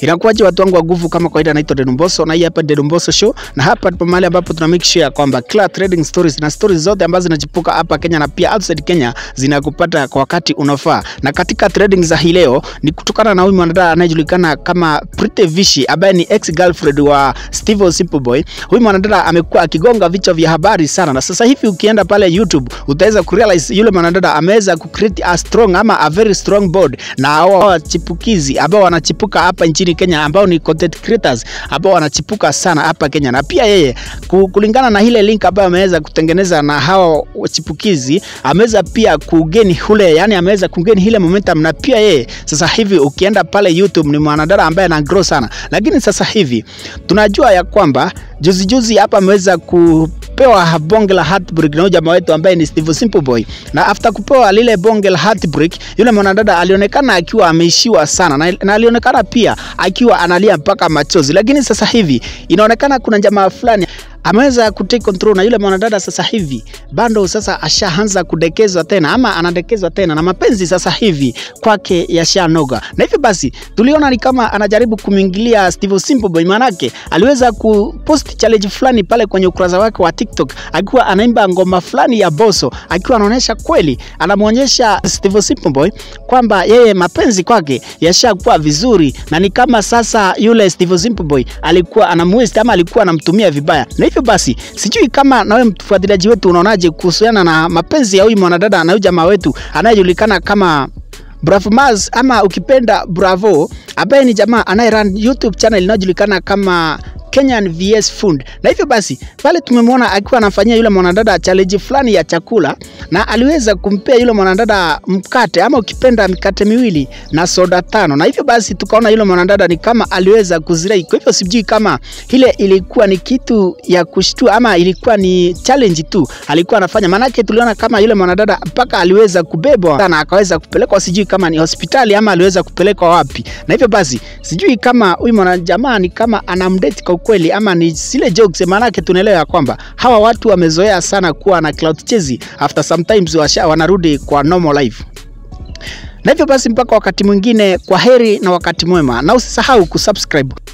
Inakuwaje watu wangu wa nguvu, kama kawaida, naitwa Dedumboso na hii hapa Dedumboso Show, na hapa ndipo mahali ambapo tuna make sure kwamba kila trading stories na stories zote ambazo zinachipuka hapa Kenya na pia outside Kenya zinakupata kwa wakati unafaa. Na katika trading za hii leo ni kutokana na huyu mwanadada anayejulikana kama Pretty Vishi ambaye ni ex girlfriend wa Steve Simple Boy. Huyu mwanadada amekuwa akigonga vichwa vya habari sana, na sasa hivi ukienda pale YouTube utaweza kurealize yule mwanadada ameweza kucreate a strong ama a very strong board na hao wachipukizi ambao wanachipuka hapa nchini Kenya ambao ni content creators ambao wanachipuka sana hapa Kenya, na pia yeye ku- kulingana na ile link ambayo ameweza kutengeneza na hawa wachipukizi ameweza pia kugeni ule, yani ameweza kugeni ile momentum, na pia yeye sasa hivi ukienda pale YouTube ni mwanadada ambaye ana grow sana, lakini sasa hivi tunajua ya kwamba juzi juzi hapa ameweza kupewa bonge la heartbreak na huyu jamaa wetu ambaye ni Steve Simple Boy, na after kupewa lile bonge la heartbreak, yule mwanadada alionekana akiwa ameishiwa sana na, na alionekana pia akiwa analia mpaka machozi, lakini sasa hivi inaonekana kuna jamaa fulani ameweza kutake control na yule mwanadada sasa hivi bado sasa ashaanza kudekezwa tena ama anadekezwa tena na mapenzi sasa hivi kwake yashanoga, na hivyo basi tuliona ni kama anajaribu kumwingilia Steve Simple Boy, manake aliweza kupost challenge fulani pale kwenye ukurasa wake wa TikTok akiwa anaimba ngoma fulani ya Boso, akiwa anaonyesha kweli, anamwonyesha Steve Simple Boy kwamba yeye mapenzi kwake yashakuwa vizuri, na ni kama sasa yule Steve Simple Boy alikuwa anamwest ama alikuwa anamtumia vibaya, na hivyo basi sijui kama nawe mfuatiliaji wetu unaonaje kuhusiana na mapenzi ya huyu mwanadada na huyu jamaa wetu anayejulikana kama Bravo Maz ama ukipenda Bravo, ambaye ni jamaa anayerun YouTube channel inayojulikana kama Kenyan VS Food. Na hivyo basi pale tumemwona akiwa anafanyia yule mwanadada challenge fulani ya chakula na aliweza kumpea yule mwanadada mkate ama ukipenda mikate miwili na soda tano, na hivyo basi tukaona yule mwanadada ni kama aliweza kuzirai. Kwa hivyo sijui kama ile ilikuwa ni kitu ya kushtua ama ilikuwa ni challenge tu alikuwa anafanya, maanake tuliona kama yule mwanadada mpaka aliweza kubebwa na akaweza kupelekwa, sijui kama ni hospitali ama aliweza kupelekwa wapi. Na hivyo basi sijui kama huyu mwanajamaa ni kama anamdate kwa ukweli ama ni zile jokes, maanake tunaelewa ya kwamba hawa watu wamezoea sana kuwa na clout chase after sometimes washa, wanarudi kwa normal life. Na hivyo basi mpaka wakati mwingine, kwa heri na wakati mwema, na usisahau kusubscribe.